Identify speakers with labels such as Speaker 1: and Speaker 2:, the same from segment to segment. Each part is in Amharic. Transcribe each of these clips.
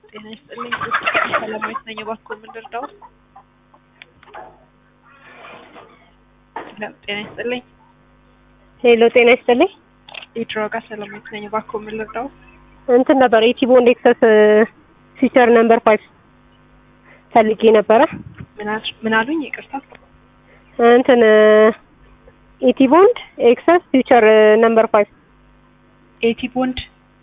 Speaker 1: ጤና ይስጥልኝ። ሰላማዊት ነኝ። እባክዎ ምን ልርዳው? ጤና ይስጥልኝ።
Speaker 2: ሄሎ ጤና ይስጥልኝ።
Speaker 1: የድሮጋ ሰላማዊት ነኝ። እባክዎ ምን ልርዳው?
Speaker 2: እንትን ነበር የቲቦንድ ኤክሰስ ፊቸር ነምበር ፋይቭ ፈልጌ ነበረ።
Speaker 1: ምን አል- ምን አሉኝ? ይቅርታ።
Speaker 2: እንትን ኢቲቦንድ ኤክሰስ ፊቸር ነምበር ፋይቭ
Speaker 1: ኤቲ ቦንድ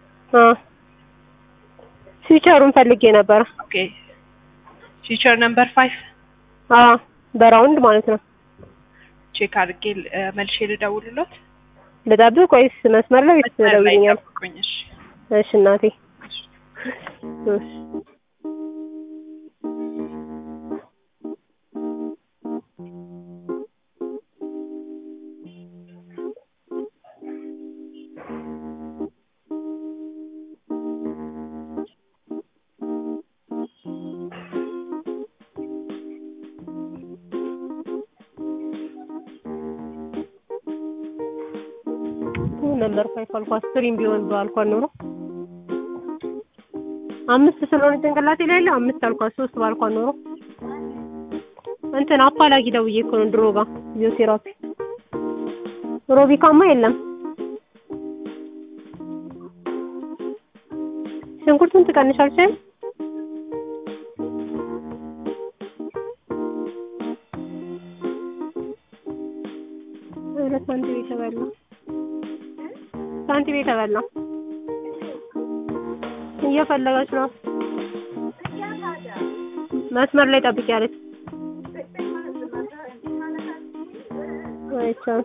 Speaker 2: ፊቸሩን ፈልጌ ነበረ።
Speaker 1: ኦኬ። ፊቸር ነምበር ፋይቭ
Speaker 2: አ በራውንድ ማለት ነው።
Speaker 1: ቼክ አድርጌ ል- እ፣ መልሼ ልደውልሎት።
Speaker 2: ልጠብቅ ወይስ መስመር ላይ ወይስ
Speaker 1: መስመር ላይ
Speaker 2: ደውይኛል?
Speaker 1: ጠብቁኝ። እሺ።
Speaker 2: እሺ እናቴ። እሺ ነምበር ፋይቭ አልኳት። ስሪም ቢሆን ባልኳት ኖሮ አምስት ስለሆነ ጭንቅላቴ ላይ ያለው አምስት አልኳት። ሶስት ባልኳት ኖሮ እንትን አፋላጊ ደውዬ እኮ ነው ድሮ ጋር ፊዚዮቴራፒ ሮቢካማ የለም። ሽንኩርቱን ትቀንሻለሽ? ኧረ ሳንቲም የተበላ ሳንቲም የተበላ እየፈለገች ነው። መስመር ላይ ጠብቂ ያለች አይቻልም።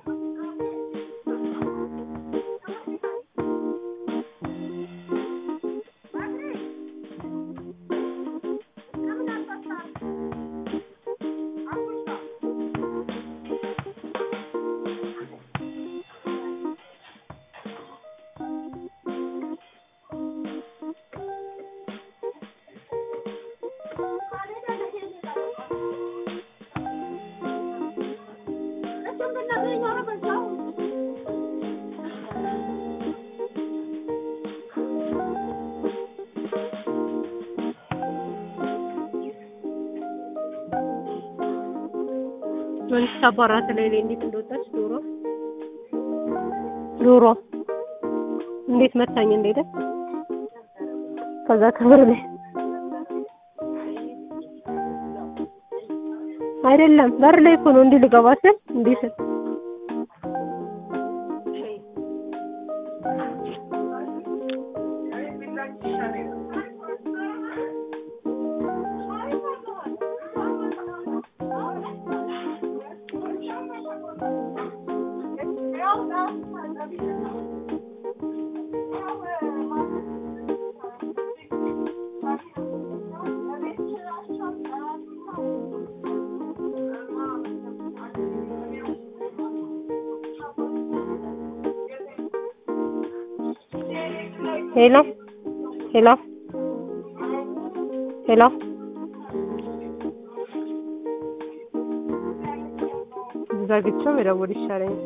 Speaker 2: ወንስ ታባራት ላይ ላይ እንዴት እንደወጣች ዶሮ ዶሮ እንዴት መታኝ እንደሄደ ከዛ ክብር ላይ አይደለም በር ላይ እኮ ነው እንዲህ ልገባ ስል እንዲህ ስል ሄሎ ሄሎ ሄሎ ዘግቼው መደወል ይሻለኛል።